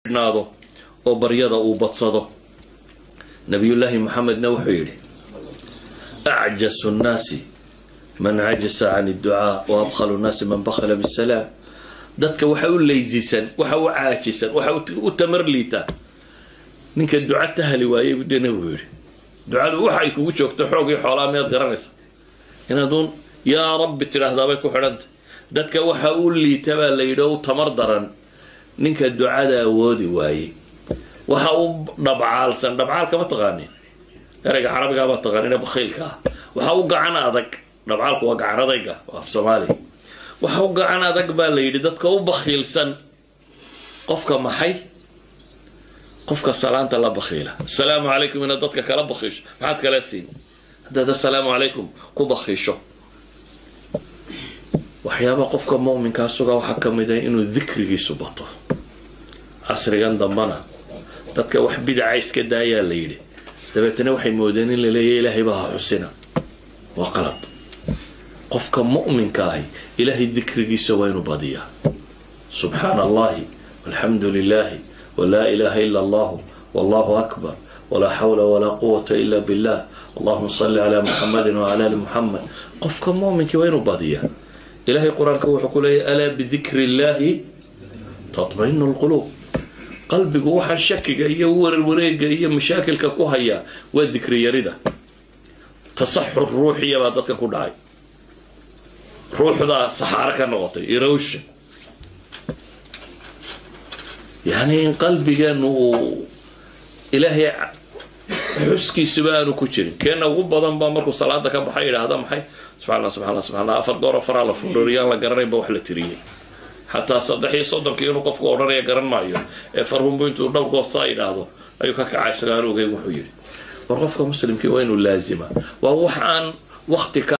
naado oo baryada uu badsado nabiyullaahi moxamedna wuxuu yidhi acjasu nnaasi man cajasa can idducaa wa abkhalu nnaasi man bakhala bisalaam dadka waxa u leysisan waxa u caajisan waxa u tamar liitaa ninka duca tahali waayey buu dee nabigu yidhi ducadu waxay kugu joogto xoog iyo xoolaa miyaad garanaysa inaaduun yaa rabbi tidhaahdaabay ku xidhantay dadka waxa u liita baa la yidhi oo u tamar daran ninka ducada awoodi waayey waxa u dhabcaalsan dhabcaalka ma taqaanin ereyga carabigaa baa taqaanin ee bakhiilka ah waxa u gacan adag dhabcaalku waa gacan adayga af soomaaliya waxa u gacan adag baa la yidhi dadka u bakhiilsan qofka maxay qofka salaanta la bakhiila asalaamu calaykum inaad dadka kala bakhiisho maxaad kala siin haddaad assalaamu calaykum ku bakhiisho waxyaaba qofka muminkaa suga waxaa ka mid ah inuu dikrigiisu bato casrigan dambana dadka wax bidaca iska daayaa la yidhi dabeetana waxay moodeen in la leeya ilaahay baa ha xusina waa qalad qofka mu'minka ahi ilaahay dikrigiisa waa inuu badiyaa subxaana allahi walxamdu lilahi walaa ilaha ila allahu wallahu akbar walaa xawla walaa quwata ila billah allahuma salli calaa muxamadin wacala ali muxamed qofka muminkii waa inuu badiyaa ilahay qur-aanka wuxuu ku leeyahy alaa bidikri illahi tatmainu lquluub qalbigu waxaa shakiga iyo warwareega iyo mashaakilka ku hayaa waa dikri yarida tasaxur ruuxiya baa dadkan ku dhacay ruuxdaa saxaaro ka noqotay erosion yani in qalbigeenu uu ilaahay xuskiisuba aanu ku jirin keena ugu badan baa markuu salaada ka baxay yidhaahda maxay subxaa subxaa subxaa afar goor faraa la furoriyaan la garanayn ba wax la tiriyey xataa saddex iyo soddonkii inuu qofku odhanaya garan maayo ee farhunbu intuu dhowr goosaa yidhaahdo ayuu ka kacay isagoo aan ogeyn wuxuu yidhi war qofka muslimkii waa inuu laazima waa wax aan wakti ka